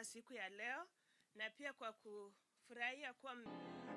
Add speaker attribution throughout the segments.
Speaker 1: kwa siku ya leo na pia kwa kufurahia kuwa m-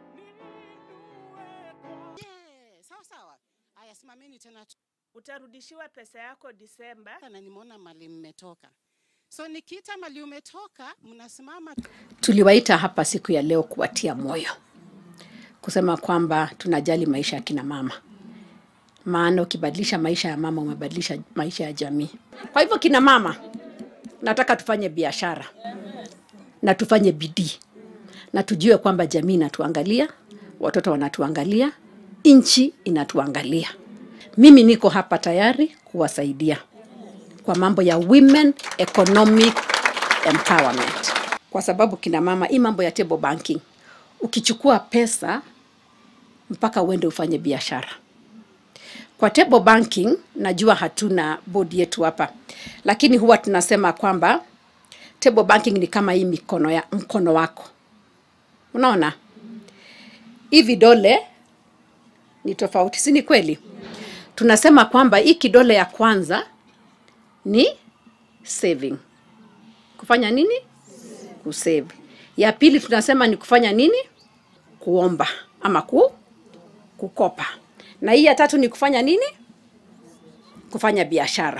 Speaker 2: Yeah, sawa sawa. Haya, simameni tena tu-
Speaker 1: utarudishiwa pesa yako Disemba.
Speaker 2: na nimeona mali mmetoka, so nikiita mali umetoka, mnasimama
Speaker 3: Tuliwaita hapa siku ya leo kuwatia moyo, kusema kwamba tunajali maisha ya kina mama, maana ukibadilisha maisha ya mama umebadilisha maisha ya jamii. Kwa hivyo kina mama, nataka tufanye biashara na tufanye bidii na tujue kwamba jamii inatuangalia, watoto wanatuangalia, nchi inatuangalia. Mimi niko hapa tayari kuwasaidia kwa mambo ya women economic empowerment, kwa sababu kina mama, hii mambo ya table banking, ukichukua pesa mpaka uende ufanye biashara kwa table banking, najua hatuna bodi yetu hapa, lakini huwa tunasema kwamba table banking ni kama hii mikono ya mkono wako, unaona hii vidole ni tofauti, si ni kweli? Tunasema kwamba hii kidole ya kwanza ni saving. Kufanya nini? Kusave. Ya pili tunasema ni kufanya nini? Kuomba ama ku, kukopa. Na hii ya tatu ni kufanya nini? Kufanya biashara.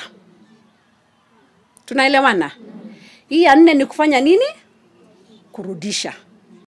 Speaker 3: Tunaelewana? Hii ya nne ni kufanya nini? Kurudisha.